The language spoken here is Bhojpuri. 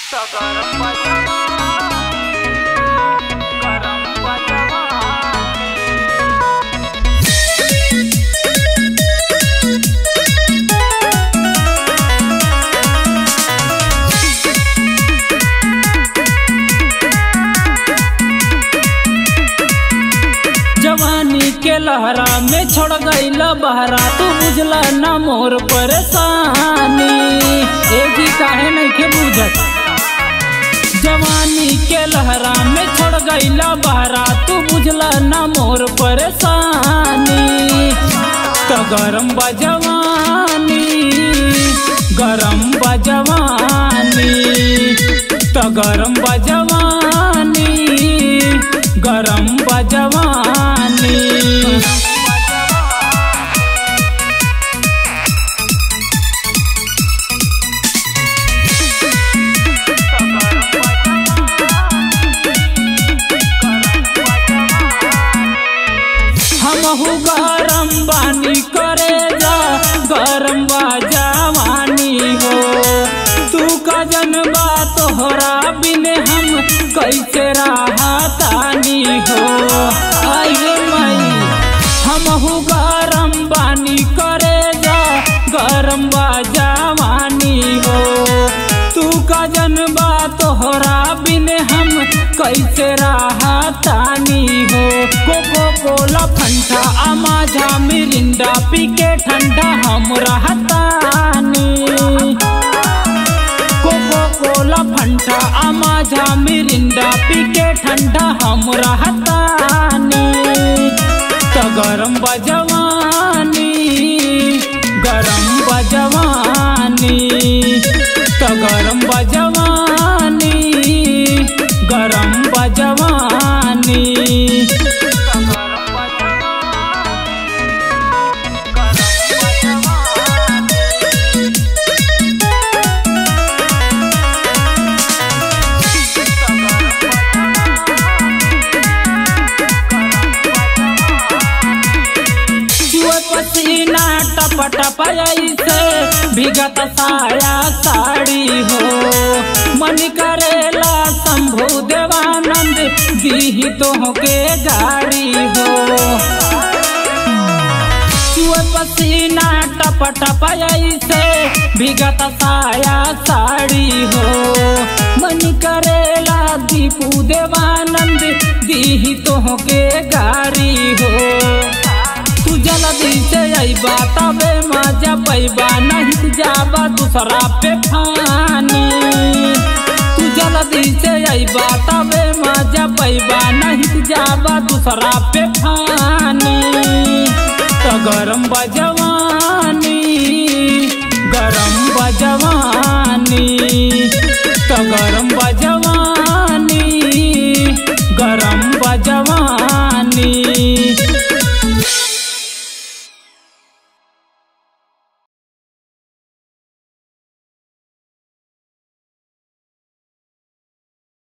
गरम बजवा गरम बजवा जवानी के लहरा में छोड़ गईल बहरा तू बुझला ना मोर परेशानी एक ही काहे नहीं के बुझत जवानी के लहरा में छोड़ गईल बहरा तू बुझला ना मोर परेशानी तो गरम बजवानी गरम बजवानी तो गरम बजवानी गरम बजवानी हमहू गरम बानी करे जा गरम बा जवानी हो तू का जनबा तोहरा बिन हम कैसे राहतानी हो आइए मई हमहू गरम बानी करे जा गरम बा जवानी हो तू का जनबा तोहरा बिन हम कैसे राहतानी हो Coca Cola Fanta Maaza Mirinda पी के ठंडा हम रहतानी Coca Cola Fanta Maaza Mirinda पी के ठंडा हम रहतानी तो गरम बजवानी गरम बजवानी तो गरम बजवानी गरम बजवानी गरम बजवा गरम बजवा जुए पसीना टप टप ऐसे भीगत साया साड़ी हो मन करेला शंभु देवानंद दीही तो के गाड़ी हो जुए पसीना टप टप ऐसे भीगत साया साड़ी हो मन करेला दीपू देवानंद दीही तो के गाड़ी हो तू जल्दी से अइबा तबे मजा पैबा नहीं जाबा दूसरा पे फानी तू जल्दी से अइबा तबे मजा पैबा नहीं जाबा दूसरा पे फानी तो गरम बजवानी गरम बजवानी तो गरम